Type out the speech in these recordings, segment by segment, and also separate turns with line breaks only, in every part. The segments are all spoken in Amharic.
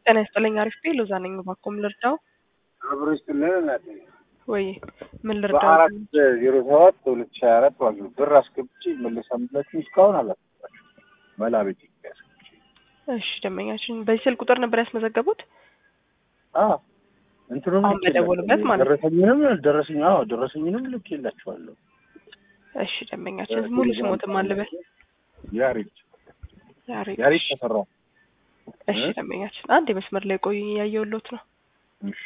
ጤና ይስጥልኝ። አሪፍ ቤ ሎዛ ነኝ። እባክዎ ምን ልርዳው?
አብሮ ይስጥልን እናቴ።
ወይ ምን ልርዳው?
በአራት ዜሮ ሰባት ሁለት ሺህ ሀያ አራት ዋግ ብር አስገብቼ መለሳምላችሁ እስካሁን አላስገባችሁ መላ ቤት ያስገብቼ
እሺ ደንበኛችን በዚህ ስልክ ቁጥር ነበር ያስመዘገቡት?
እንትኑም
አሁን በደወሉበት ማለት ነው።
ደረሰኝንም ደረሰኝ አዎ ደረሰኝንም ልክ የላችኋለሁ።
እሺ ደንበኛችን ሙሉ ስሞትም አልበል
ያሬድ
ያሬድ
ያሬድ ተሰራ
እሺ ደንበኛችን አንድ የመስመር ላይ ቆዩ እያየሁሎት ነው።
እሺ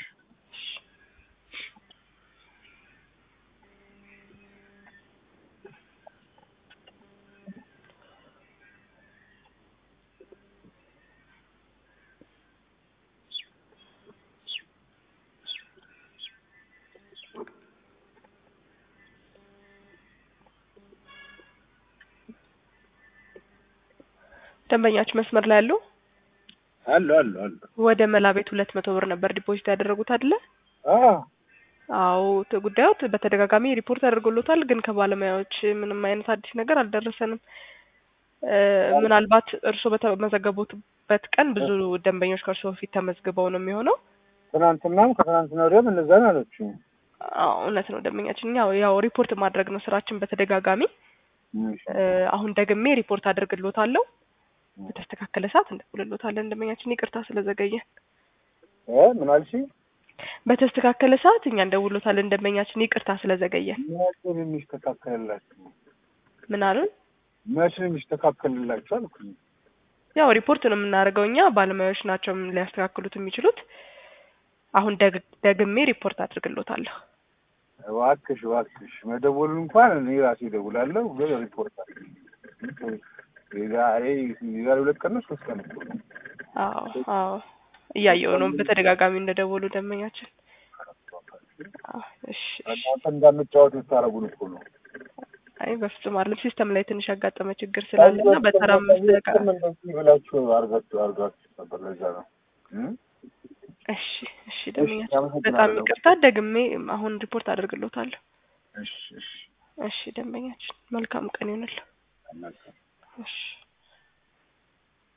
ደንበኛችን መስመር ላይ ያሉ
አሉ አሉ አሉ
ወደ መላ ቤት ሁለት መቶ ብር ነበር ዲፖዚት ያደረጉት አይደለ?
አዎ
አዎ ት- ጉዳዮት በተደጋጋሚ ሪፖርት አድርጎሎታል፣ ግን ከባለሙያዎች ምንም አይነት አዲስ ነገር አልደረሰንም። እ፣ ምናልባት እርስዎ በተመዘገቡበት ቀን ብዙ ደንበኞች ከእርስዎ በፊት ተመዝግበው ነው የሚሆነው።
ትናንትናም ከትናንትና ወዲያም እነዛ ነው አለችኝ።
አዎ እውነት ነው ደንበኛችን። ያው ያው ሪፖርት ማድረግ ነው ስራችን በተደጋጋሚ
እሺ
እ፣ አሁን ደግሜ ሪፖርት አድርግሎታለሁ። በተስተካከለ ሰዓት እንደውልሎታለን። ደንበኛችን ይቅርታ ስለዘገየ።
እ ምን አልሽኝ?
በተስተካከለ ሰዓት እኛ እንደውሎታለን። ደንበኛችን ይቅርታ ስለዘገየ።
መቼ ነው የሚስተካከልላችሁ?
ምን አሉን?
መቼ ነው የሚስተካከልላችሁ አልኩኝ።
ያው ሪፖርት ነው የምናደርገው እኛ፣ ባለሙያዎች ናቸው ሊያስተካክሉት የሚችሉት። አሁን ደግ- ደግሜ ሪፖርት አድርግሎታለሁ።
እባክሽ እባክሽ መደወሉ እንኳን እኔ ራሴ እደውላለሁ፣ ግን ሪፖርት አድርጊ። የዛሬ የዛሬ ሁለት ቀን ነው ሶስት ቀን እኮ ነው።
አዎ አዎ እያየው ነው በተደጋጋሚ እንደደወሉ ደንበኛችን። አዎ፣ እሺ እሺ።
እናንተ እንዳንጫወት የምታደርጉን እኮ ነው።
አይ በፍጹም አይደለም። ሲስተም ላይ ትንሽ ያጋጠመ ችግር ስላለና በተራ መስተካ
እንደዚህ ብላችሁ አርጋችሁ አርጋችሁ ነበር። ለዛ ነው እ?
እሺ እሺ ደንበኛችን
አመሰግናለሁ።
በጣም ይቅርታ። ደግሜ አሁን ሪፖርት አድርግሎታለሁ።
እሺ እሺ
እሺ ደንበኛችን መልካም ቀን ይሆንልህ።
መልካም
እሺ